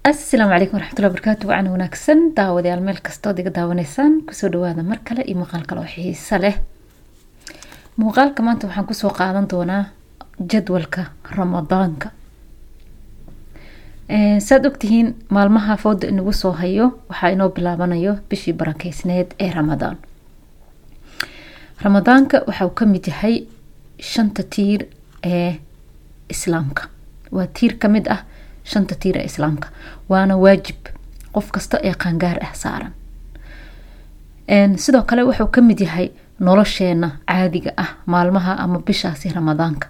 asalaamu calaykum waraxmatullahi barakaatu wacan wanaagsan daawadayaal meel kastood iga daawanaysaan kusoo dhawaada mar kale iyo muuqaal kale oo xiiso leh muuqaalka maanta waxaan kusoo qaadan doonaa jadwalka ramadaanka saad ogtihiin maalmaha fooda inagu soo hayo waxaa inoo bilaabanayo bishii barakeysneed ee ramadaan ramadaanka waxauu kamid yahay shanta tiir ee islaamka waa tiir kamid ah shanta tiir ee islaamka waana waajib qof kasta ee qaangaar ah saaran sidoo kale wuxuu kamid yahay nolosheena caadiga ah maalmaha ama bishaasi ramadaanka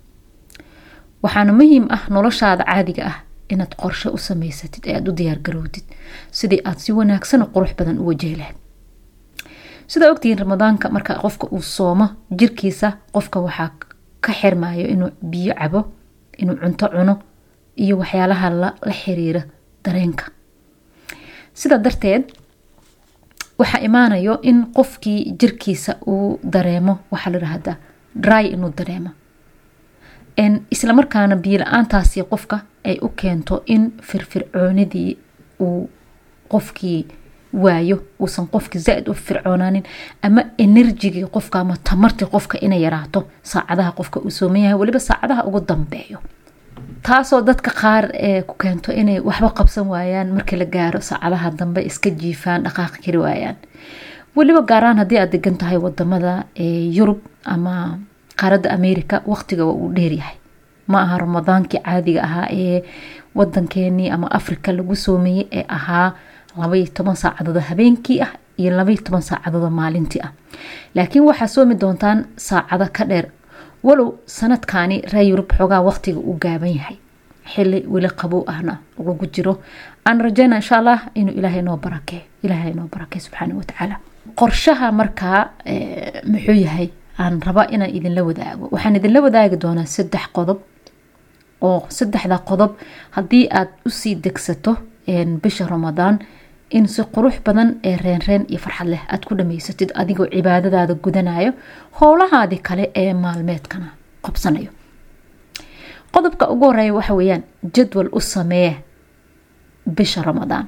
waxaana muhiim ah noloshaada caadiga ah inaad qorshe u sameysatid ee aada u diyaargarowdid sidii aada si wanaagsan oo qurux badan u wajahi lahayd sidaa ogtihiin ramadaanka marka qofka uu soomo jirkiisa qofka waxaa ka xirmayo inuu biyo cabo inuu cunto cuno iyo waxyaalaha la xiriira dareenka sidaa darteed waxaa imaanayo in qofkii jirkiisa uu dareemo waxaa la dhahdaa dry inuu dareemo islamarkaana biyo la-aantaasi qofka ay u keento in firfircoonidii uu qofkii waayo uusan qofkii zaa-id u fircoonaanin ama enerjigii qofka ama tamartii qofka inay yaraato saacadaha qofka uu sooman yahay weliba saacadaha ugu dambeeyo taasoo dadka qaar ee ku keento inay waxba qabsan waayaan markii la gaaro saacadaha dambe iska jiifaan dhaqaaqi kari waayaan weliba gaaraan haddii aad degan tahay wadamada yurub ama qaaradda america waqtiga waa uu dheeryahay ma aha ramadaankii caadiga ahaa ee wadankeenii ama africa lagu soomeeyey ee ahaa labaiyo toban saacadood habeenkii ah iyo labaiyo toban saacadood maalintii ah laakiin waxaa soomi doontaan saacado ka dheer walow sanadkani ree yurub xoogaa waqtiga uu gaaban yahay xili weli qabow ahna lagu jiro aan rajeyna insha allah inuu ilaahay noo barakee ilaahay noo barakee subxaana watacaala qorshaha markaa muxuu yahay aan raba inaan idinla wadaago waxaan idinla wadaagi doonaa saddex qodob oo saddexda qodob haddii aad usii degsato bisha ramadaan in si qurux badan ee reenreen iyo farxad leh aad ku dhamaysatid adigoo cibaadadaada gudanayo howlahaadii kale ee maalmeedkana qabsanayo qodobka ugu horeeya waxa weeyaan jadwal u samee bisha ramadaan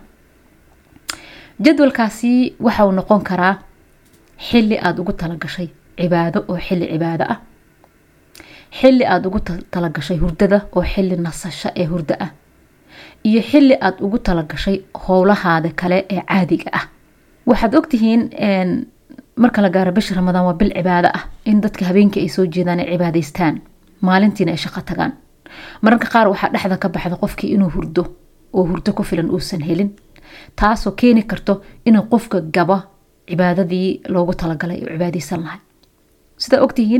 jadwalkaasi waxauu noqon karaa xili aada ugu talagashay cibaado oo xili cibaado ah xili aada ugu talagashay hurdada oo xili nasasho ee hurdo ah iyo xili aada ugu talagashay howlahaada kale ee caadiga ah waxaad ogtihiin marka la gaaro bisha ramadaan waa bil cibaado ah in dadka habeenkii ay soo jeedaan ay cibaadeystaan maalintiina ay shaqo tagaan mararka qaar waxaa dhexda ka baxda qofkii inuu hurdo oo hurdo ku filan uusan helin taasoo keeni karto inuu qofka gaba cibaadadii loogu talagalay oo cibaadeysan lahay sidaa ogtihiin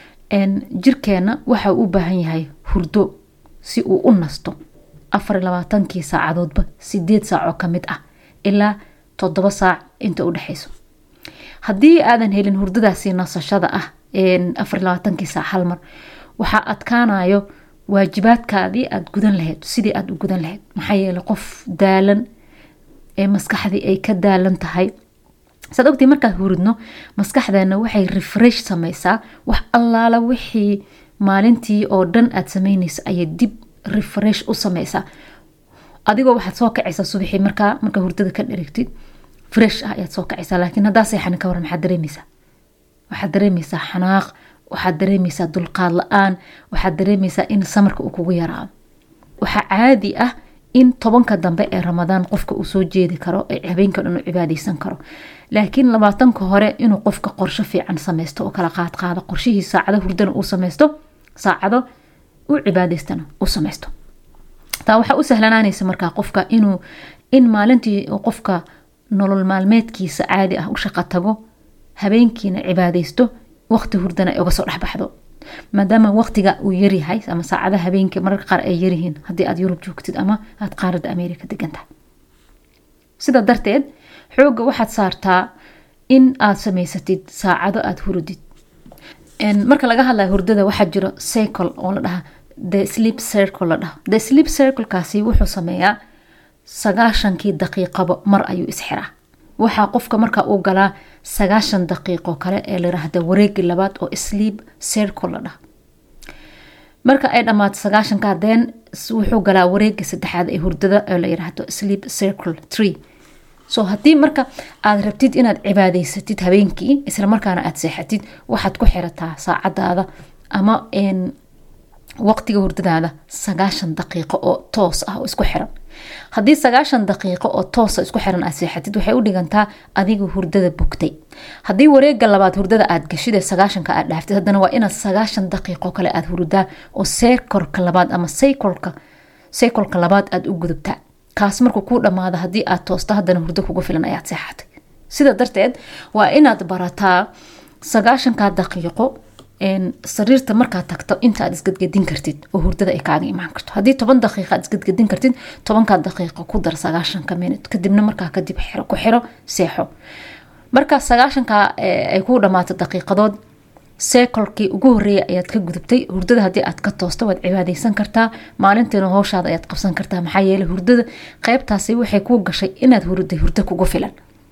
jirkeena waxa uu u baahan yahay hurdo si uu u nasto afar labaatankii saacadoodba sideed saacoo kamid ah ilaa toddoba saac inta u dhexeyso haddii aadan helin hurdadaasi nasashada ah afar labaatankii saac halmar waxaa adkaanayo waajibaadkaadii aada gudan lahayd sidii aada u gudan lahayd maxaa yeele qof daalan ee maskaxdii ay ka daalan tahay saad ogtii markaad huridno maskaxdeena waxay refresh sameysaa wax allaala wixii maalintii oo dhan aada sameyneyso ayay dib refresh u sameysaa adigoo waxaad soo kacaysaa subaxii markaa markaa hurdada ka dherigtid fresh ah ayaad soo kacaysaa laakiin haddaa seexanin ka waran maxaad dareemeysaa waxaad dareemeysaa xanaaq waxaad dareemeysaa dulqaad la-aan waxaad dareemeysaa in samarka uu kugu yaraado waxaa caadi ah in tobanka dambe ee ramadaan qofka uu soo jeedi karo ee habeenka dhan u cibaadeysan karo laakiin labaatanka hore inuu qofka qorsho fiican sameysto oo kala qaadqaado qorshihii saacado hurdana uu sameysto saacado u cibaadeystana u sameysto taa waxaa u sahlanaanaysa markaa qofka inuu in maalintii qofka nolol maalmeedkiisa caadi ah u shaqo tago habeenkiina cibaadeysto waqti hurdana ay uga soo dhexbaxdo maadaama waqtiga uu yaryahay ama saacadaha habeenkii mararka qaar ay yaryihiin haddii aad yurub joogtid ama aada qaaradda america degantahay sidaa darteed xooga waxaad saartaa in aada sameysatid saacado aada hurdid marka laga hadlaya hurdada waxaa jiro cycle oo la dhaha the sleep circle la dhaho the sleep circlekaasi wuxuu sameeyaa sagaashankii daqiiqaba mar ayuu isxiraa waxaa qofka marka uu galaa sagaashan daqiiqo kale ee layiraahda wareegi labaad oo sleep circle la dhaha marka ay dhammaato sagaashanka deen wuxuu galaa wareega saddexaad ee hurdada oo la yiraahdo sleep circle tree so haddii marka aad rabtid inaad cibaadaysatid habeenkii isla markaana aad seexatid waxaad ku xirataa saacadaada ama waqtiga hurdadaada sagaashan daqiiqo oo toos ah oo isku xiran haddii sagaashan daqiiqo oo toosa isku xiran aad seexatid waxay u dhigantaa adiga hurdada bogtay haddii wareega labaad hurdada aad gashid ee sagaashanka aad dhaaftid haddana waa inaad sagaashan daqiiqo kale aad hurdaa oo seykorka labaad ama saykolka saykolka labaad aad u gudubtaa kaas markuu kuu dhamaado haddii aad toosto haddana hurdo kugu filan ayaad seexatay sida darteed waa inaad barataa sagaashanka daqiiqo sariirta markaad tagto inta aad isgadgadin kartid oo hurdada ay kaaga imaan karto haddii toban daqiiqa aad isgadgadin kartid tobankaa daqiiqa ku dar sagaashanka minut kadibna markaa kadib ku xiro seexo markaa sagaashanka ay kuu dhamaato daqiiqadood seekolkii ugu horeeya ayaad ka gudubtay hurdada haddii aad ka toosto waad cibaadeysan kartaa maalintiina hooshaada ayaad qabsan kartaa maxaa yeele hurdada qeybtaasi waxay kuu gashay inaad hurday hurdo kugu filan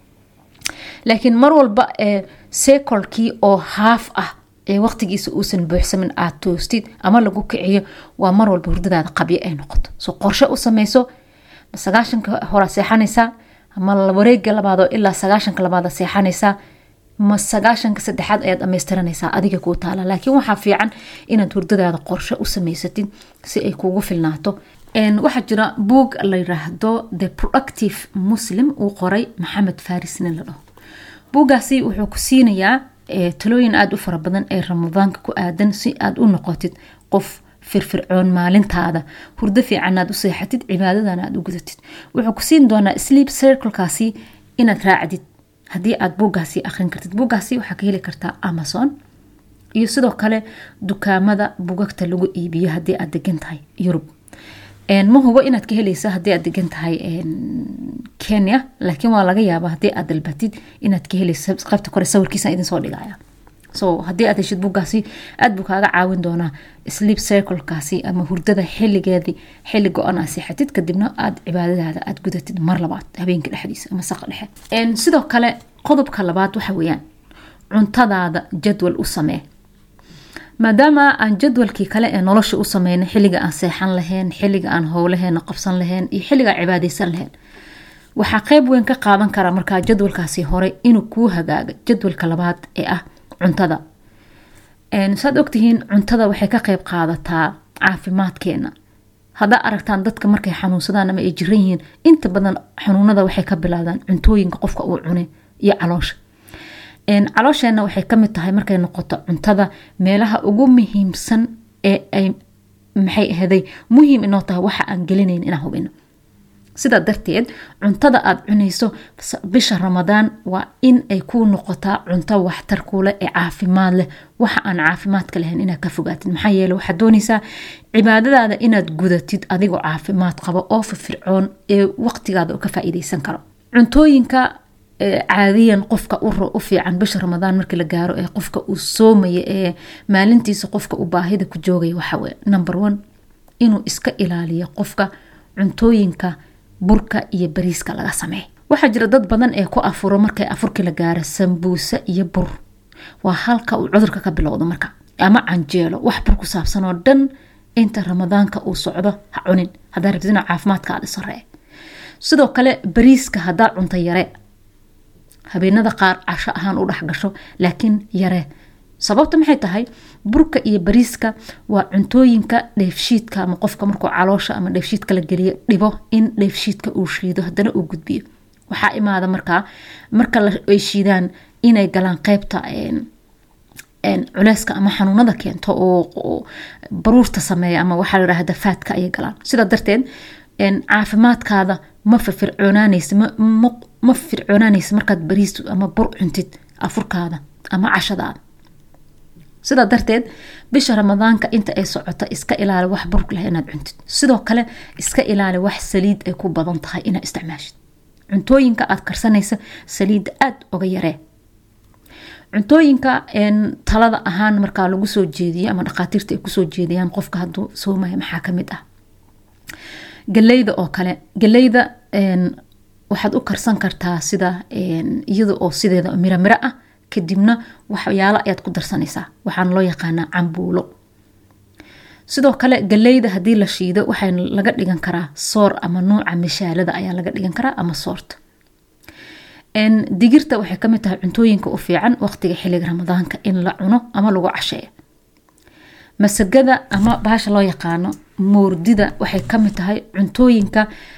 laakiin mar walba seekolkii oo haaf ah ee waqtigiisa uusan buuxsamin aad toostid ama lagu kiciyo waa mar walba hurdadaada qabyo ay noqoto so qorshe u sameyso sagaashanka hora seexanaysaa ama wareega labaadoo ilaa sagaashanka labaad seexanaysaa ma sagaashanka saddexaad ayaad dhamaystiranaysaa adiga kuu taala laakiin waxaa fiican inaad hurdadaada qorshe u samaysatid si ay kuugu filnaato waxaa jira buog la yiraahdo the productive muslim uu qoray maxamed farisne la dhaho buuggaasi wuxuu ku siinayaa talooyin aada u fara badan ee ramadaanka ku aadan si aad u noqotid qof firfircoon maalintaada hurdo fiican aad u seexatid cibaadadan aad u gudatid wuxuu ku siin doonaa sleep circlekaasi inaad raacdid haddii aad buuggaasi aqrin kartid buuggaasi waxaa ka heli kartaa amazon iyo sidoo kale dukaamada bugagta lagu iibiyo haddii aad degan tahay yurub ma hubo inaad ka heleysa haddii aad degan tahay kenya laakiin waa laga yaaba haddii aad dalbatid inaad ka heleysa qaybta kore sawirkiisa idin soo dhigaya so haddii aad heshid buuggaasi aad buu kaaga caawin doonaa sleep circlekaasi ama hurdada xiligeedii xili go-an aad seexatid kadibna aad cibaadadaada aad gudatid mar labaad habeenka dhexdiisa ama saqa dhexe sidoo kale qodobka labaad waxa weeyaan cuntadaada jadwal u samee maadaama aan jadwalkii kale ee nolosha u sameynay xiliga aan seexan lahayn xiliga aan howlaheena qabsan lahayn iyo xiliga cibaadeysan lahayn waxaa qeyb weyn ka qaadan karaa markaa jadwalkaasi hore inuu kuu hagaaga jadwalka labaad ee ah cuntada saad ogtihiin cuntada waxay ka qeyb qaadataa caafimaadkeena haddaa aragtaan dadka markay xanuunsadaan ama ay jiran yihiin inta badan xanuunada waxay ka bilaabdaan cuntooyinka qofka uu cunay iyo caloosha caloosheenna waxay kamid tahay markay noqoto cuntada meelaha ugu muhiimsan ee ay maxay ahaday muhiim inoo tahay waxa aan gelinayn inaan hubino sidaa darteed cuntada aad cunayso bisha ramadaan waa in ay kuu noqotaa cunto waxtar kuuleh ee caafimaad leh waxa aan caafimaadka lahayn inaad ka fogaatid maxaa yeele waxaad doonaysaa cibaadadaada inaad gudatid adigoo caafimaad qabo oo firfircoon ee waqtigaada ka faa'iideysan karo cuntooyinka caadiyan qofka u fiican bisha ramadaan markii la gaaro ee qofka uu soomaya ee maalintiisa qofka uu baahida ku joogaya waxaweye number one inuu iska ilaaliyo qofka cuntooyinka burka iyo bariiska laga sameey waxaa jira dad badan ee ku afuro markay afurkii la gaaro sambuuse iyo bur waa halka uu cudurka ka bilowdo marka ama canjeelo wax bur ku saabsan oo dhan inta ramadaanka uu socdo ha cunin hadaa rabtid ina caafimaadkaada saree sidoo kale bariiska hadaa cunta yare habeenada qaar casho ahaan u dhexgasho laakiin yare sababta maxay tahay burka iyo bariiska waa cuntooyinka dheefshiidka ama qofka markuu caloosha ama dheefshiidka la geliyo dhibo in dheefshiidka uu shiido hadana uu gudbiyo waxaa imaada markaa marka ay shiidaan inay galaan qeybta culeyska ama xanuunada keento oo baruurta sameeya ama waxaa la yirahda faadka ayay galaan sidaa darteed caafimaadkaada ma firfircoonaanaysa ma fircoonaanaysa markaad bariis ama bur cuntid afurkaada ama cashadaada sidaa darteed bisha ramadaanka inta ay socoto iska ilaali wax burg leh inaad cuntid sidoo kale iska ilaali wax saliid ay ku badan tahay inaad isticmaashid cuntooyinka aad karsanaysa saliidda aada oga yaree cuntooyinka talada ahaan markaa lagu soo jeediyo ama dhakhaatiirta ay kusoo jeediyaan qofka haduu soomaya maxaa kamid ah galeyda oo kale galeyda waxaad u karsan kartaa sida iyada oo sideeda miro miro ah kadibna waxyaalo ayaad ku darsanaysaa waxaana loo yaqaanaa cambuulo sidoo kale galeyda haddii la shiido waxaa laga dhigan karaa soor ama nuuca mishaalada ayaa laga dhigan karaa ama soorta digirta waxay kamid tahay cuntooyinka u fiican waqtiga xiliga ramadaanka in la cuno ama lagu casheeyo masagada ama bahasha loo yaqaano moordida waxay kamid tahay cuntooyinka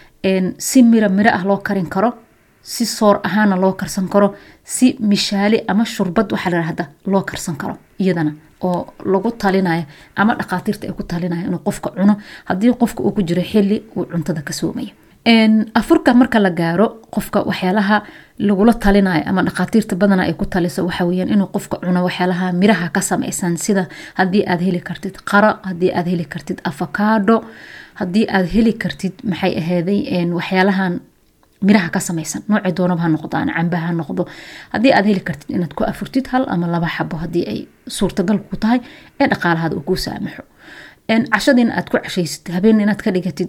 si miro miro ah loo karin karo si soor ahaana loo karsan karo si mishaali ama shurbad waxaa layihahda loo karsan karo iyadana oo lagu talinayo ama dhaqaatiirta ay ku talinayo inuu qofka cuno haddii qofka uu ku jiro xili uu cuntada ka soomaya afurka marka la gaaro qofka waxyaalaha lagula talinayo ama dhaqaatiirta badana ay ku taliso waxaweyaan inuu qofka cuno waxyaalaha miraha ka samaysan sida haddii aad heli kartid qaro haddii aad heli kartid afakaadho haddii aad heli kartid maxay aheyday waxyaalahan miraha ka samaysan nooci doonaba ha noqdaan camba ha noqdo haddii aad heli kartid inaad ku afurtid hal ama laba xabo haddii ay suurtagal ku tahay ee dhaqaalahada uu kuu saamaxo cashadiina aad ku cashaysid habeen inaad ka dhigatid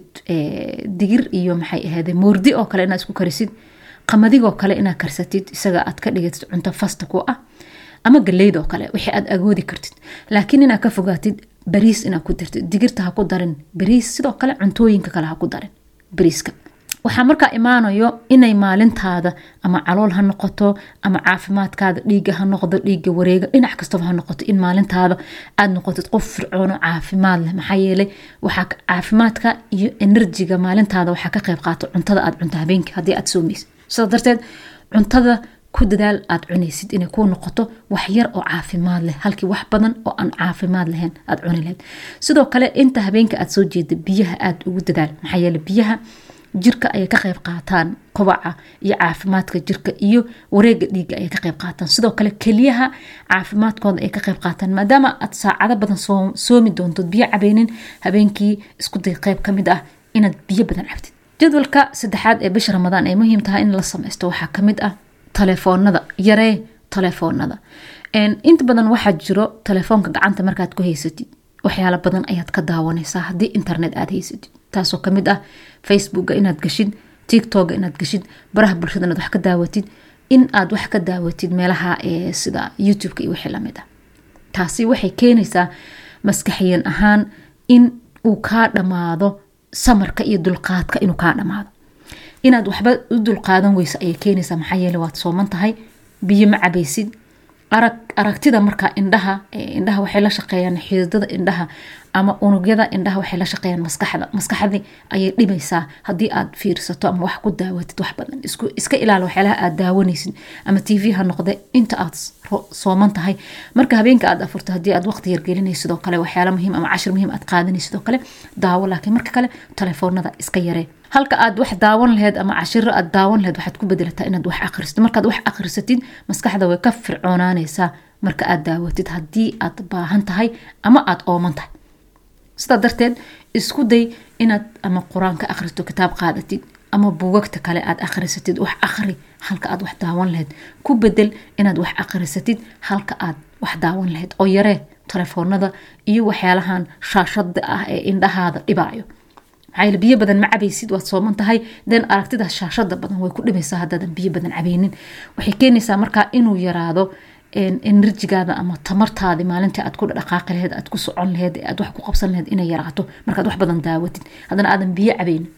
digir iyo maxay aheyday moordi oo kale inaad isku karisid qamadigoo kale inaad karsatid isaga aad ka dhigatid cunto fasta ku ah ama galeyd oo kale wixii aad agoodi kartid laakiin inaad ka fogaatid bariis inaad ku dartid digirta ha ku darin bariis sidoo kale cuntooyinka kale ha ku darin bariiska waxaa markaa imaanayo inay maalintaada ama calool ha noqoto ama caafimaadkaada dhiiga ha noqdo dhiiga wareega dhinac kastaba ha noqoto in maalintaada aad noqotid qof fircoono caafimaad leh maxaa yeelay waxaa caafimaadka iyo enerjiga maalintaada waxaa ka qayb qaato cuntada aad cunto habeenkii haddii aad soomaysid sidaa darteed cuntada ku dadaal aad cunaysid inay kuu noqoto wax yar oo caafimaad leh halkii wax badan oo aan caafimaad lahayn aad cuni lahayd sidoo kale inta habeenka aad soo jeeda biyaha aad ugu dadaal maxaa yeele biyaha jirka ayay ka qayb qaataan kobaca iyo caafimaadka jirka iyo wareega dhiiga ayay ka qayb qaataan sidoo kale keliyaha caafimaadkooda ay ka qayb qaataan maadaama aad saacado badan soomi doontood biyo cabeynin habeenkii isku day qayb kamid ah inaad biyo badan cabtid jadwalka saddexaad ee bisha ramadaan ay muhiim tahay in la sameysto waxaa kamid ah taleefoonada yaree taleefoonada inta badan waxaa jiro taleefoonka gacanta markaad ku haysatid waxyaalo badan ayaad ka daawanaysaa haddii internet aad haysatid taasoo kamid ah facebooka inaad gashid tiktoka inaad gashid baraha bulshada inaad wax ka daawatid in aad wax ka daawatid meelaha sida youtubeka iyo wixii lamid ah taasi waxay keenaysaa maskaxiyan ahaan in uu kaa dhammaado samarka iyo dulqaadka inuu kaa dhammaado inaad waxba u dulqaadan weyso ayay keenaysaa maxaa yeele waad sooman tahay biyo ma cabaysid arag aragtida markaa indhaha indhaha waxay la shaqeeyaan xididada indhaha ama unugyada indhaha waxay la shaqeeyaan maskaxda maskaxdii ayay dhibaysaa haddii aad fiirsato ama wax ku daawatid wax badan iska ilaali waxyaalaha aad daawanaysid ama t v ha noqde inta aad sooman tahay marka habeenka aad afurto haddii aad waqti yargelinaysid sidoo kale waxyaala muhiim ama cashir muhiim aad qaadanaysid sidoo kale daawo laakiin marka kale telefoonada iska yaree halka aad wax daawan laheyd ama cashiro aad daawan laheyd waxaad ku bedelataa inaad wax akhrisatid markaad wax akhrisatid maskaxda way ka fircoonaanaysaa marka aad daawatid haddii aad baahan tahay ama aad ooman tahay sidaa darteed isku day inaad ama qur-aan ka akhristo kitaab qaadatid ama buugagta kale aad akhrisatid wax akhri halka aad wax daawan laheyd ku bedel inaad wax akhrisatid halka aad wax daawan laheyd oo yaree telefoonada iyo waxyaalahan shaashada ah ee indhahaada dhibaayo maxaa biyo badan ma cabaysid waad sooman tahay den aragtida shaashada badan way ku dhibaysaa haddaadan biyo badan cabeynin waxay keenaysaa markaa inuu yaraado enerjigaada ama tamartaadi maalintii aad ku dhaqaaqi laheyd aad ku socon laheyd aad wax ku qabsan laheyd inay yaraato markaad wax badan daawatid haddana aadan biyo cabeynin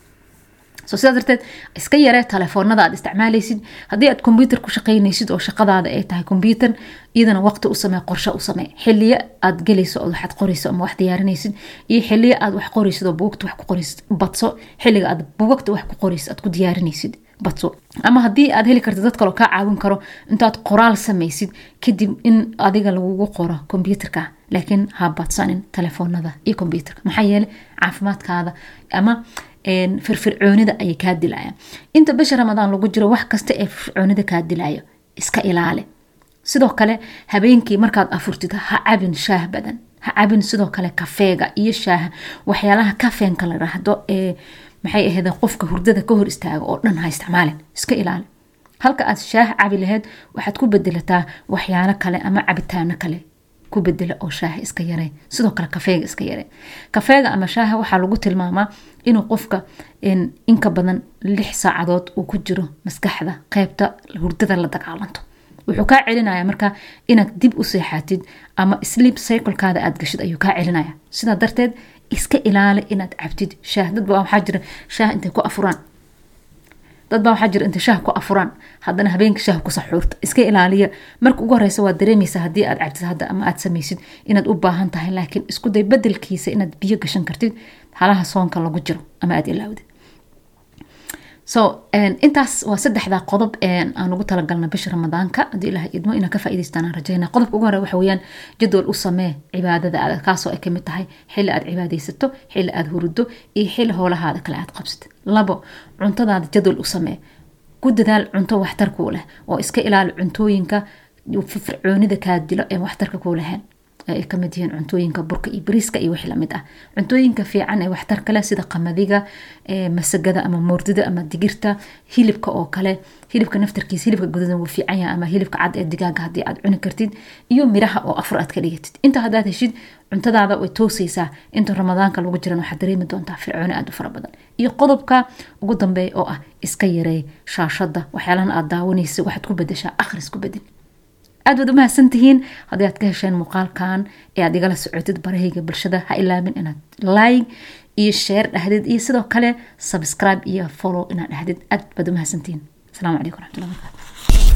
so sidaa darteed iska yaree telefoonada aad isticmaalaysid haddii aad kombyuter ku shaqeynaysid oo shaqadaada ay tahay kombyuter iyadana waqti u samee qorshe u samee xiliyo aad gelayso oo waxaad qorayso ama wax diyaarinaysid iyo xiliyo aad wax qoraysid oo buugta wax ku qoraysid badso xiliga aad buugagta wax ku qoraysid aad ku diyaarinaysid badso ama haddii aad heli kartid dad kaloo kaa caawin karo intaad qoraal samaysid kadib in adiga lagugu qoro kombyuterka laakiin ha badsanin telefoonada iyo kombyuterka maxaa yeele caafimaadkaada ama firfircoonida ayay kaa dilayaan inta bisha ramadaan lagu jiro wax kasta ee firfircoonida kaa dilayo iska ilaali sidoo kale habeenkii markaad afurtid ha cabin shaah badan ha cabin sidoo kale kafeega iyo shaaha waxyaalaha kafeenka la dhahdo ee maxay ahayd qofka hurdada ka hor istaaga oo dhan ha isticmaalin iska ilaali halka aad shaah cabi laheyd waxaad ku bedelataa waxyaalo kale ama cabitaano kale ku bedela oo shaaha iska yare sidoo kale kafeega iska yare kafeega ama shaaha waxaa lagu tilmaamaa inuu qofka inka badan lix saacadood uu ku jiro maskaxda qeybta hurdada la dagaalanto wuxuu kaa celinaya marka inaad dib u seexatid ama sleep cyclekaada aad gashid ayuu kaa celinaya sidaa darteed iska ilaali inaad cabtid shaah dad baa waxaa jira shaah intay ku afuraan dad baa waxaa jira intay shaah ku afuraan haddana habeenka shaah ku saxuurta iska ilaaliya marka ugu horeysa waad dareemaysaa haddii aad cabtid hadda ama aad samaysid inaad u baahan tahay laakiin isku day bedelkiisa inaad biyo gashan kartid halaha soonka lagu jiro ama aad ilaawdid so intaas waa saddexda qodob aan ugu talagalna bisha ramadaanka haddii ilaah idmo inaan ka faa'idaystaan aan rajayna qodobka ugu hore waxa weeyaan jadwal u samee cibaadada aad kaasoo ay kamid tahay xilli aad cibaadaysato xilli aad hurido iyo xilli howlahaada kale aad qabsatid labo cuntadaada jadwal u samee ku dadaal cunto waxtar kuu leh oo iska ilaali cuntooyinka fircoonida kaa dilo ee waxtarka kuu lahayn ay kamid yihiin cuntooyinka burka iyo bariiska iyo wixii lamid ah cuntooyinka fiican ee waxtarka leh sida qamadiga masagada ama moordida ama digirta hilibka oo kale hilibka naftarkiisa hilibka gududan wuu fiican yahay ama hilibka cad ee digaaga haddii aad cuni kartid iyo miraha oo afur aad ka dhigatid inta haddaad heshid cuntadaada way toosaysaa inta ramadaanka lagu jiran waxaad dareemi doontaa fircooni aad u fara badan iyo qodobka ugu dambeeya oo ah iska yareey shaashada waxyaalahan aad daawanaysa waxaad ku bedeshaa akhris ku bedel aad waad umahadsan tihiin haddii aad ka hesheen muuqaalkan ee aad igala socotid barahayga bulshada ha ilaamin inaad like iyo share dhahdid iyo sidoo kale subscribe iyo follow inaad dhahdid aad baad umahadsantihiin asalaamu calaykum raxmatullahi barakaatu